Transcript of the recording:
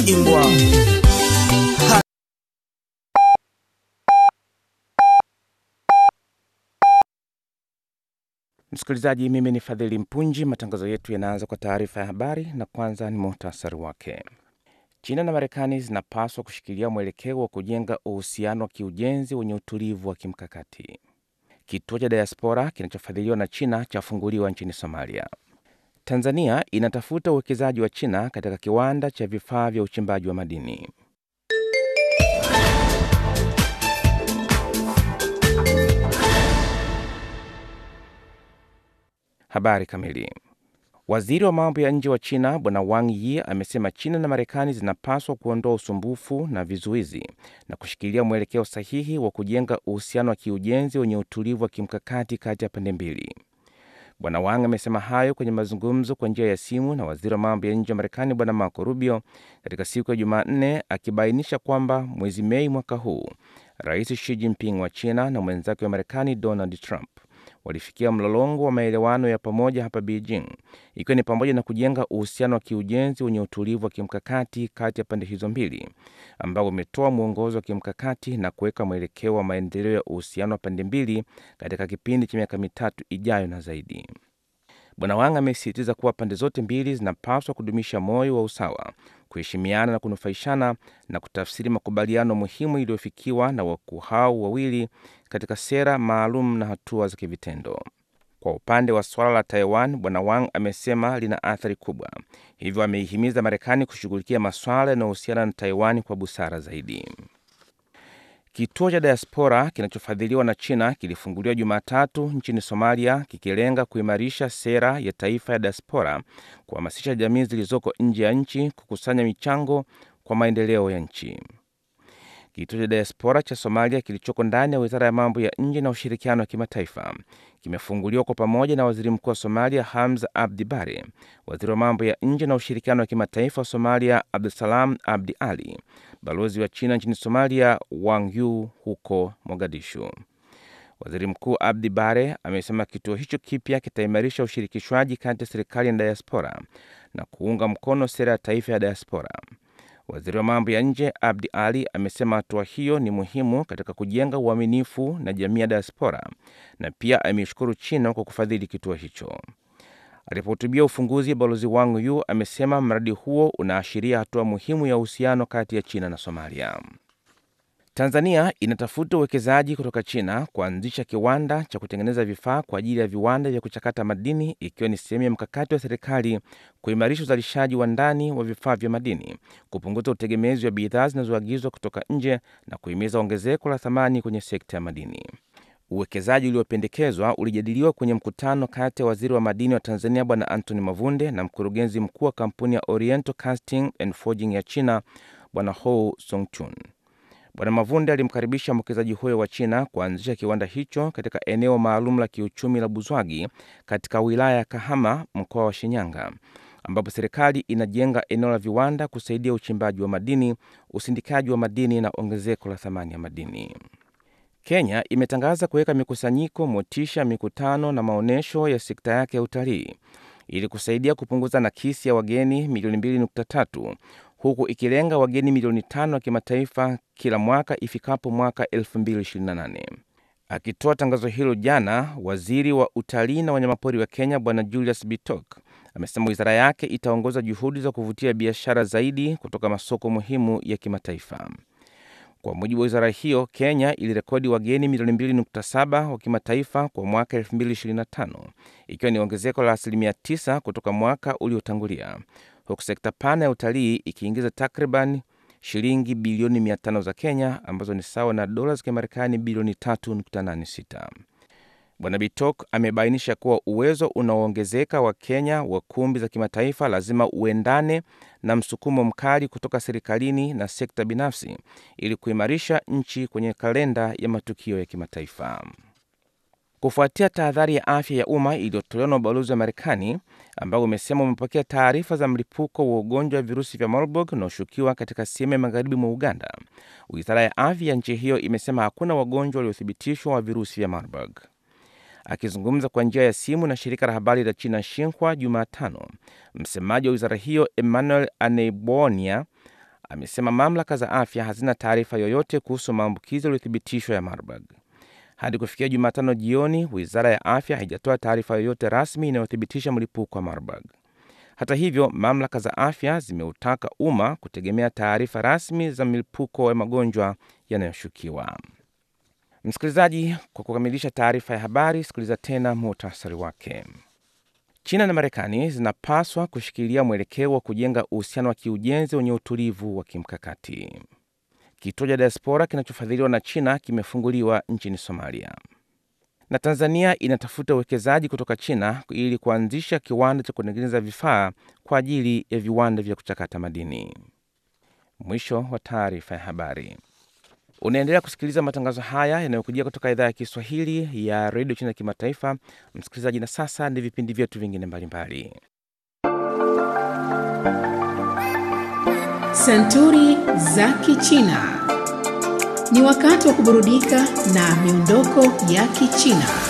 imbwa Msikilizaji, mimi ni Fadhili Mpunji. Matangazo yetu yanaanza kwa taarifa ya habari, na kwanza ni muhtasari wake. China na Marekani zinapaswa kushikilia mwelekeo wa kujenga uhusiano wa kiujenzi wenye utulivu wa kimkakati. Kituo cha diaspora kinachofadhiliwa na China chafunguliwa nchini Somalia. Tanzania inatafuta uwekezaji wa China katika kiwanda cha vifaa vya uchimbaji wa madini. Habari kamili. Waziri wa mambo ya nje wa China Bwana Wang Yi amesema China na Marekani zinapaswa kuondoa usumbufu na vizuizi na kushikilia mwelekeo sahihi wa kujenga uhusiano wa kiujenzi wenye utulivu wa kimkakati kati ya pande mbili. Bwana Wang amesema hayo kwenye mazungumzo kwa njia ya simu na waziri wa mambo ya nje wa Marekani Bwana Marco Rubio katika siku ya Jumanne, akibainisha kwamba mwezi Mei mwaka huu Rais Xi Jinping wa China na mwenzake wa Marekani Donald Trump walifikia mlolongo wa maelewano ya pamoja hapa Beijing, ikiwa ni pamoja na kujenga uhusiano wa kiujenzi wenye utulivu wa kimkakati kati ya pande hizo mbili, ambao umetoa mwongozo wa kimkakati na kuweka mwelekeo wa maendeleo ya uhusiano wa pande mbili katika kipindi cha miaka mitatu ijayo na zaidi. Bwana Wang amesisitiza kuwa pande zote mbili zinapaswa kudumisha moyo wa usawa, kuheshimiana na kunufaishana na kutafsiri makubaliano muhimu iliyofikiwa na wakuu hao wawili katika sera maalum na hatua za kivitendo. Kwa upande wa suala la Taiwan, Bwana Wang amesema lina athari kubwa, hivyo ameihimiza Marekani kushughulikia maswala yanayohusiana na Taiwan kwa busara zaidi. Kituo cha diaspora kinachofadhiliwa na China kilifunguliwa Jumatatu nchini Somalia, kikilenga kuimarisha sera ya taifa ya diaspora, kuhamasisha jamii zilizoko nje ya nchi kukusanya michango kwa maendeleo ya nchi. Kituo cha diaspora cha Somalia kilichoko ndani ya wizara ya mambo ya nje na ushirikiano wa kimataifa kimefunguliwa kwa pamoja na waziri mkuu wa Somalia Hamza Abdi Bare, waziri wa mambo ya nje na ushirikiano wa kimataifa wa Somalia Abdusalam Abdi Ali, balozi wa China nchini Somalia Wang Yu huko Mogadishu. Waziri Mkuu Abdi Bare amesema kituo hicho kipya kitaimarisha ushirikishwaji kati ya serikali na diaspora na kuunga mkono sera ya taifa ya diaspora. Waziri wa mambo ya nje Abdi Ali amesema hatua hiyo ni muhimu katika kujenga uaminifu na jamii ya diaspora na pia ameishukuru China kwa kufadhili kituo hicho. Alipohutubia ufunguzi, balozi Wang Yu amesema mradi huo unaashiria hatua muhimu ya uhusiano kati ya China na Somalia. Tanzania inatafuta uwekezaji kutoka China kuanzisha kiwanda cha kutengeneza vifaa kwa ajili ya viwanda vya kuchakata madini ikiwa ni sehemu ya mkakati wa serikali kuimarisha uzalishaji wa ndani wa vifaa vya madini, kupunguza utegemezi wa bidhaa zinazoagizwa kutoka nje na kuhimiza ongezeko la thamani kwenye sekta ya madini. Uwekezaji uliopendekezwa ulijadiliwa kwenye mkutano kati ya waziri wa madini wa Tanzania Bwana Anthony Mavunde na mkurugenzi mkuu wa kampuni ya Oriental Casting and Forging ya China Bwana Hou Songchun. Bwana Mavunde alimkaribisha mwekezaji huyo wa China kuanzisha kiwanda hicho katika eneo maalum la kiuchumi la Buzwagi katika wilaya ya Kahama, mkoa wa Shinyanga, ambapo serikali inajenga eneo la viwanda kusaidia uchimbaji wa madini, usindikaji wa madini na ongezeko la thamani ya madini. Kenya imetangaza kuweka mikusanyiko, motisha, mikutano na maonyesho ya sekta yake ya utalii ili kusaidia kupunguza nakisi ya wageni milioni 2.3 huku ikilenga wageni milioni tano wa kimataifa kila mwaka ifikapo mwaka 2028. Akitoa tangazo hilo jana, waziri wa utalii na wanyamapori wa Kenya Bwana Julius Bitok amesema wizara yake itaongoza juhudi za kuvutia biashara zaidi kutoka masoko muhimu ya kimataifa. Kwa mujibu wa wizara hiyo, Kenya ilirekodi wageni milioni 2.7 wa kimataifa kwa mwaka 2025 ikiwa ni ongezeko la asilimia 9 kutoka mwaka uliotangulia, huku sekta pana ya utalii ikiingiza takriban shilingi bilioni 500 za Kenya ambazo ni sawa na dola za Kimarekani bilioni 3.86. Bwana Bitok amebainisha kuwa uwezo unaoongezeka wa Kenya wa kumbi za kimataifa lazima uendane na msukumo mkali kutoka serikalini na sekta binafsi ili kuimarisha nchi kwenye kalenda ya matukio ya kimataifa. Kufuatia tahadhari ya afya ya umma iliyotolewa na ubalozi wa Marekani ambao umesema umepokea taarifa za mlipuko wa ugonjwa wa virusi vya Marburg unaoshukiwa katika sehemu ya magharibi mwa Uganda, wizara ya afya ya nchi hiyo imesema hakuna wagonjwa waliothibitishwa wa virusi vya Marburg. Akizungumza kwa njia ya simu na shirika la habari la China Xinhua Jumatano, msemaji wa wizara hiyo Emmanuel Aneibonia amesema mamlaka za afya hazina taarifa yoyote kuhusu maambukizi yaliyothibitishwa ya Marburg. Hadi kufikia Jumatano jioni, wizara ya afya haijatoa taarifa yoyote rasmi inayothibitisha mlipuko wa Marburg. Hata hivyo, mamlaka za afya zimeutaka umma kutegemea taarifa rasmi za milipuko ya magonjwa yanayoshukiwa. Msikilizaji, kwa kukamilisha taarifa ya habari, sikiliza tena muhtasari wake. China na Marekani zinapaswa kushikilia mwelekeo wa kujenga uhusiano wa kiujenzi wenye utulivu wa kimkakati. Kituo cha diaspora kinachofadhiliwa na China kimefunguliwa nchini Somalia, na Tanzania inatafuta uwekezaji kutoka China ili kuanzisha kiwanda cha kutengeneza vifaa kwa ajili ya viwanda vya kuchakata madini. Mwisho wa taarifa ya habari. Unaendelea kusikiliza matangazo haya yanayokujia kutoka idhaa ya Kiswahili ya redio China ya kimataifa. Msikilizaji, na sasa ni vipindi vyetu vingine mbalimbali. Santuri za Kichina. Ni wakati wa kuburudika na miondoko ya Kichina.